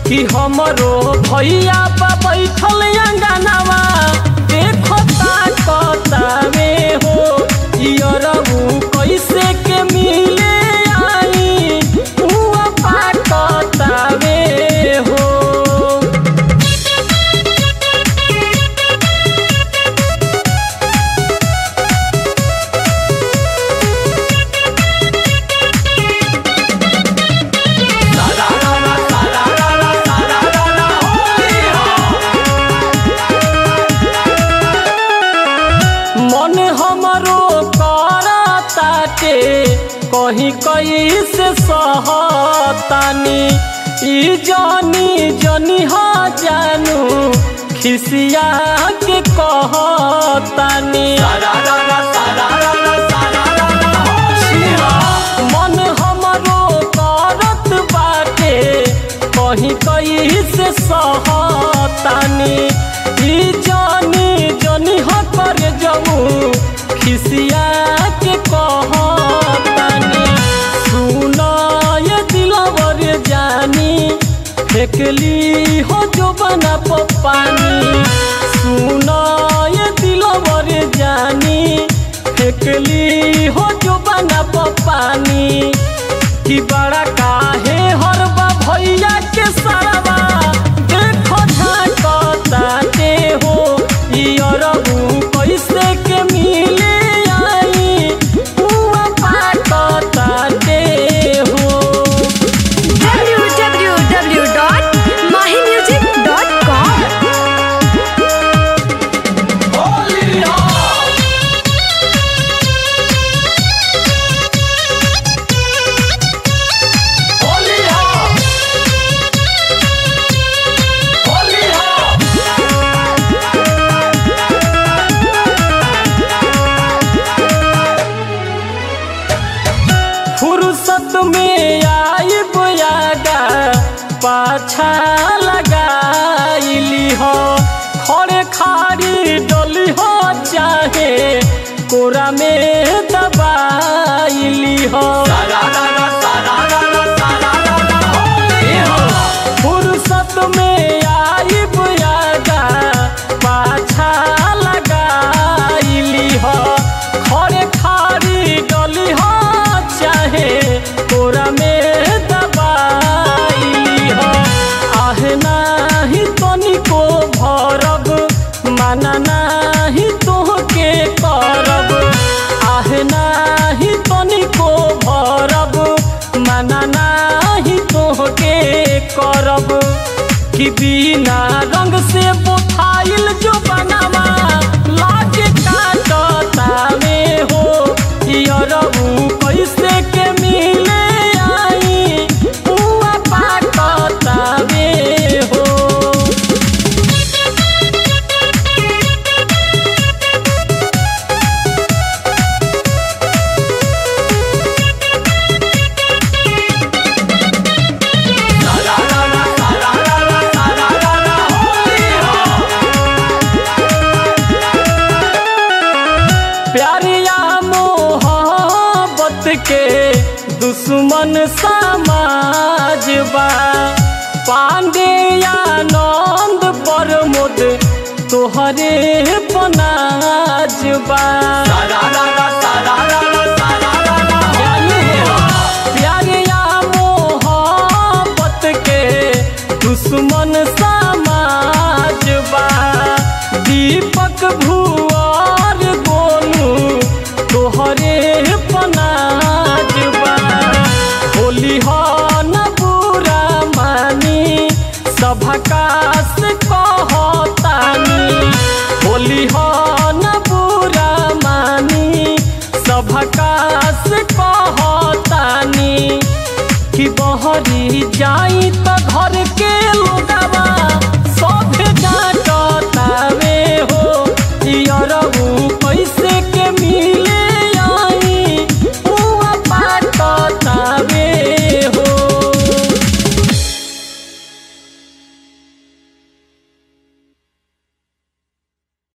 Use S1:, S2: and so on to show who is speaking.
S1: कि हमरो भैया बा बैठल अंगनावा देखो ताकतावे हो इयरबू कैसे के मिले आई हुआ पाकतावे हो मन हमरो करताटे कहीं कहीं से सहतानी ई जानी जनी ह जानू खिसिया के कहतानी मन हमरो करत बाटे कहीं कहीं से सहतानी ई जानी जनी ह कर जाऊं खिसिया के कहतानी सुना ये दिलवर जानी फेकली हो जो बना पानी सुना ये दिलवर जानी फेकली हो जो बना पानी कि बड़ा काहे हरबा भैया के सरवा देखो झाकताते हो इयरबू कैसे के मिले आई हुआ पाकताते हो
S2: www.mahimusic.com
S1: फुर्सत में आई बुयागा पाछा लगाईली हो खड़े खाड़ी डोली हो चाहे कोरा में दबाईली हो फुर्सत में आई बुयागा पाछा लगाईली हो खड़े खाड़ी डोली हो चाहे कोरा में दबाईली हो आह नाही तनिको भरब माना नाही तोहके करब आह नाही तनिको भरब माना नाही तोहके करब कि बिना रंग से बोथाइल जो बनावा लागे काटतावे हो इयरबू कैसे के मिले आई हुआ पाकतावे हो प्यारिया मोहब्बत के दुश्मन समाज बा पांडेया नंद प्रमोद तोहरे पनाज बा प्यारिया मोहब्बत के दुश्मन समाज बा दीपक भुआर गोनू तोहरे पनाज बा होली हो न बुरा मानी सभकास कहतानी होली हो न बुरा मानी सभकास कहतानी कि बहरी जाई त